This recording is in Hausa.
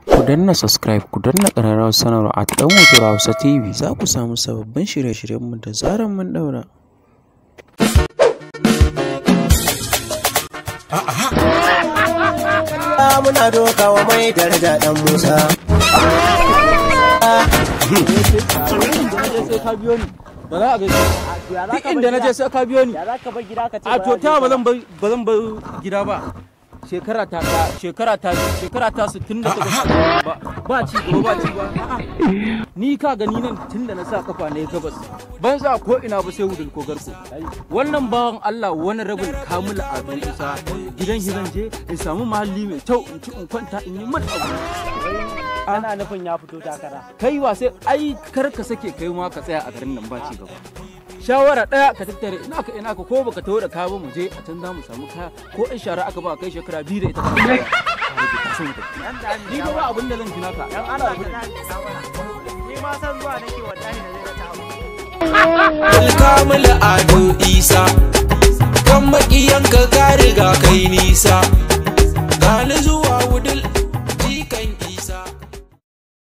Ku danna subscribe ku danna ƙararrawar sanarwa a ɗan Wutura Hausa TV za ku samu sababbin shirye-shiryenmu da zarar mun ɗaura. muna dokawa mai daraja dan Musa. ba za a gaji duk inda na je sai ka biyo ni Ya za ka bar gida ka ce a to ta ba zan bar ba zan bar gida ba shekara ta ta shekara ta shekara ta 68 ba ba ci gaba ba ci ba A'a. ni ka gani nan tun da na sa kafa ne gabas ban sa ko ina ba sai wudul ko garko wannan bawan Allah wani rabin kamula a don isa gidan hidan je in samu mahalli mai kyau in ci in kwanta in yi mata abu ana nufin ya fito takara. kai wa sai ai kar ka sake kai ma ka tsaya a garin nan ba ci gaba shawara daya ka tattare ina ka ina ka ko baka taho da kaya ba mu je a can za mu samu kaya ko in shara aka ba kai shekara biyu da ita ka ni ba ba abin da zan tuna ka Dan Allah ka Ni ma san zuwa nake wallahi na zai ta abu. Alkamula Ado Isa, kan maƙiyanka ka riga kai nisa.